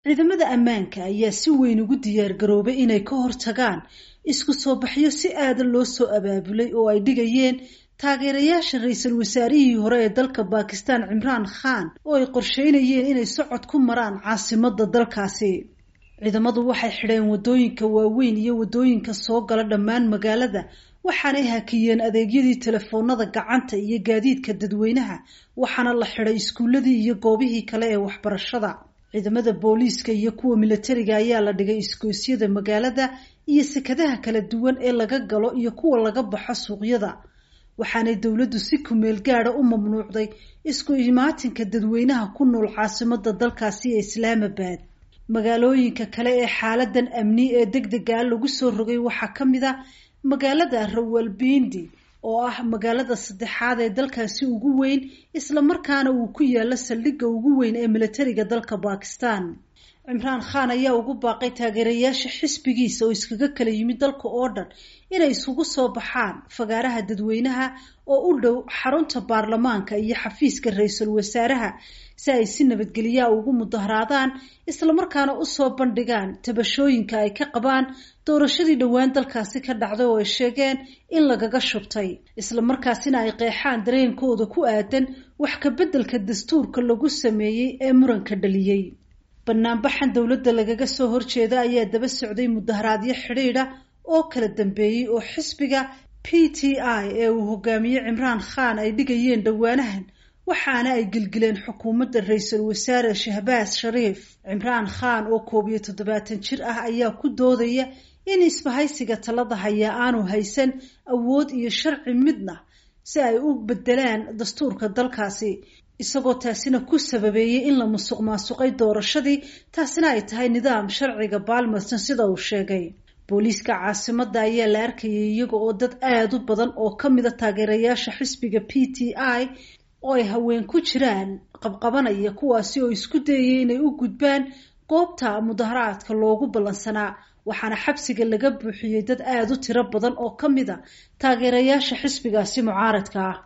ciidamada ammaanka ayaa si weyn ugu diyaar garoobay inay ka hortagaan isku soo baxyo si aadan loo soo abaabulay oo ay dhigayeen taageerayaasha ra-iisul wasaarihii hore ee dalka baakistaan cimraan khan oo ay qorsheynayeen inay socod ku maraan caasimadda dalkaasi ciidamadu waxay xidheen waddooyinka waaweyn iyo waddooyinka soo gala dhammaan magaalada waxaanay hakiyeen adeegyadii telefoonada gacanta iyo gaadiidka dadweynaha waxaana la xidhay iskuuladii iyo goobihii kale ee waxbarashada ciidamada booliiska iyo kuwa milatariga ayaa la dhigay isgoysyada magaalada iyo sekadaha kala duwan ee laga galo iyo kuwa laga baxo suuqyada waxaanay dowladdu si kumeel gaada u mamnuucday isku imaatinka dadweynaha ku nool caasimada dalkaasi ee islaamabad magaalooyinka kale ee xaaladan amni ee deg dega lagu soo rogay waxaa ka mid a magaalada rawalbindi oo ah magaalada saddexaad ee dalkaasi ugu weyn islamarkaana uu ku yaalo saldhigga ugu weyn ee milatariga dalka bakistan cimraan khan ayaa ugu baaqay taageerayaasha xisbigiisa oo iskaga kala yimid dalka oo dhan inay isugu soo baxaan fagaaraha dadweynaha oo u dhow xarunta baarlamaanka iyo xafiiska ra-iisul wasaaraha si ay si nabadgelyaa ugu mudaharaadaan islamarkaana usoo bandhigaan tabashooyinka ay ka qabaan doorashadii dhowaan dalkaasi ka dhacday oo ay sheegeen in lagaga shubtay islamarkaasina ay qeexaan dareenkooda ku aadan wax ka beddelka dastuurka lagu sameeyey ee muranka dhaliyey banaanbaxan dowladda lagaga soo horjeeda ayaa daba socday mudaharaadyo xidhiidha oo kala dambeeyey oo xisbiga p t i ee uu hogaamiye cimraan khan ay dhigayeen dhowaanahan waxaana ay gilgileen xukuumadda ra-iisul wasaare shahbaas shariif cimraan khan oo koob iyo toddobaatan jir ah ayaa ku doodaya in isbahaysiga talada hayaa aanu haysan awood iyo sharci midna si ay u bedelaan dastuurka dalkaasi isagoo taasina ku sababeeyey in la musuq maasuqay doorashadii taasina ay tahay nidaam sharciga baalmarsan sida uu sheegay booliiska caasimadda ayaa la arkayay iyaga oo dad aada u badan oo ka mida taageerayaasha xisbiga p t i oo ay haween ku jiraan qabqabanaya kuwaasi oo isku dayaya inay u gudbaan goobta mudaharaadka loogu ballansanaa waxaana xabsiga laga buuxiyey dad aada u tiro badan oo ka mid a taageerayaasha xisbigaasi mucaaradka ah